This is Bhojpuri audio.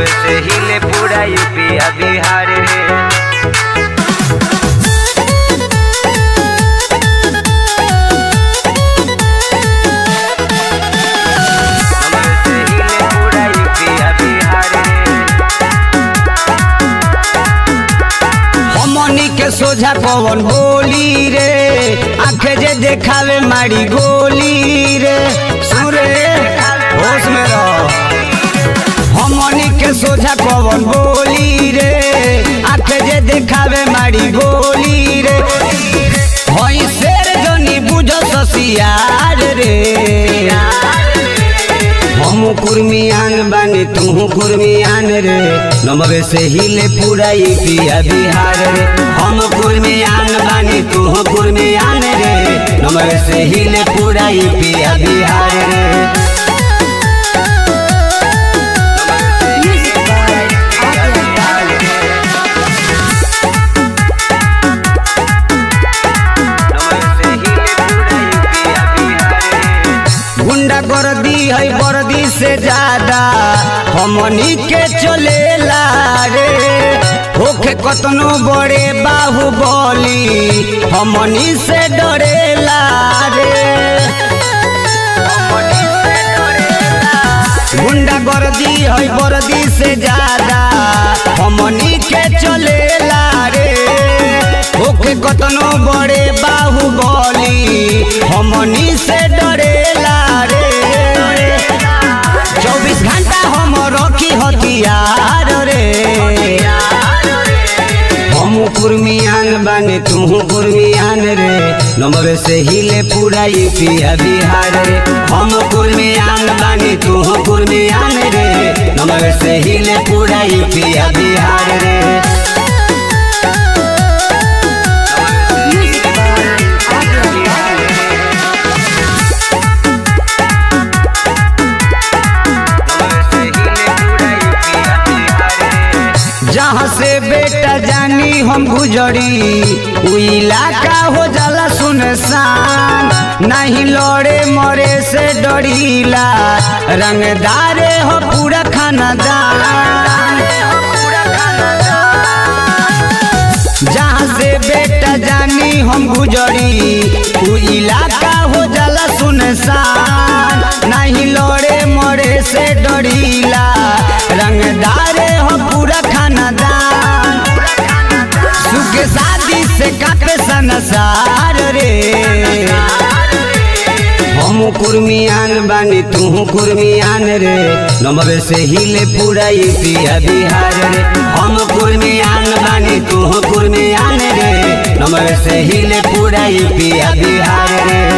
नमवे से हिले पूरा यूपी आ बिहार रे नमवे से हिले पूरा यूपी आ बिहार रे हमनी के सोझा पवन बोली रे आंखे जे देखावे मारी गोली रे सुरे होश में रहो हमनी के सोझा पवन बोली रे आंखे जे देखावे मारी गोली रे हई शेर जनी बुझ ससियार रे हम कुर्मियान बानी तू कुर्मियान रे नमवे से हिले पूरा यूपिया बिहार रे हम कुर्मियान बानी तू कुर्मियान रे नमवे से हिले पूरा यूपिया बिहार रे नमवे से हिले पूरा यूपी आ बिहार रे गुंडा गर्दी है वर्दी से ज्यादा हमनी के चलेला रे होखे कतनो बड़े बाहुबली हमनी से डरेला रे गुंडा गर्दी है वर्दी से ज्यादा हमनी के चलेला रे ओके कतनो बड़े बाहुबली हमनी से डरेला रे चौबीस घंटा हम रखी हथियार रे हम कुर्मियान बानी तू कुर्मियान रे नंबर से हिले पूरा यूपिया बिहार रे हम कुर्मियान बानी तू कुर्मियान रे नंबर से हिले पूरा यूपिया बिहार रे जहाँ से बेटा जानी हम गुजरी उ इलाका हो जाला सुनसान नहीं लड़े मरे से डरीला रंगदारे हो पूरा खानदान जहाँ से बेटा जानी हम गुजरी उ इलाका हो जाला सुनसान नहीं लड़े मरे से डरीला रंगदारे हो पूरा खानदान सुख शादी से काटे संसार रे हम कुर्मियान बानी तू कुर्मियान रे नंबर से हिले पूरा यूपिया बिहार रे हम कुर्मियान बानी तू कुर्मियान रे नंबर से हिले पूरा यूपिया बिहार रे